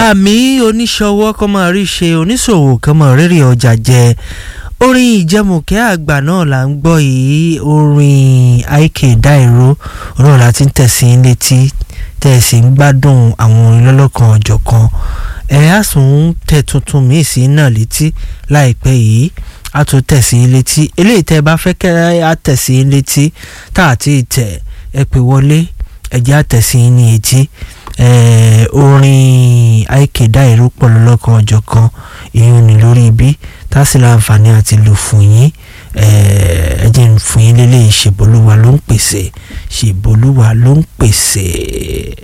àmì oníṣòwò kọ́ máa rí ṣe oníṣòwò kan máa rírì ọjà jẹ orin ìjẹmùkẹ́ àgbà náà là ń gbọ́ yìí orin àìkè dáìró òun láti ń tẹ̀sí létí tẹ̀sí ń gbádùn àwọn orin lọ́lọ́kan ọ̀jọ̀kan ẹ̀ á sùn tẹ̀ tuntun míì sí náà létí láìpẹ́ yìí a tún tẹ̀sí létí eléyìí tẹ́ ẹ bá fẹ́ kẹ́ á tẹ̀sí létí tá a ti tẹ̀ ẹ pè wọlé ẹ̀jẹ̀ á tẹ̀sí ní etí orin àìkédá ìró pọ̀ lọ́lọ́kan ọjọ́ kan ìyún ni lórí ibi tá a sì láǹfààní àti lò fún yín ẹ jẹ́ ń fún yín lélẹ́yìí ṣèbólúwa ló ń pèsè ṣèbólúwa ló ń pèsè.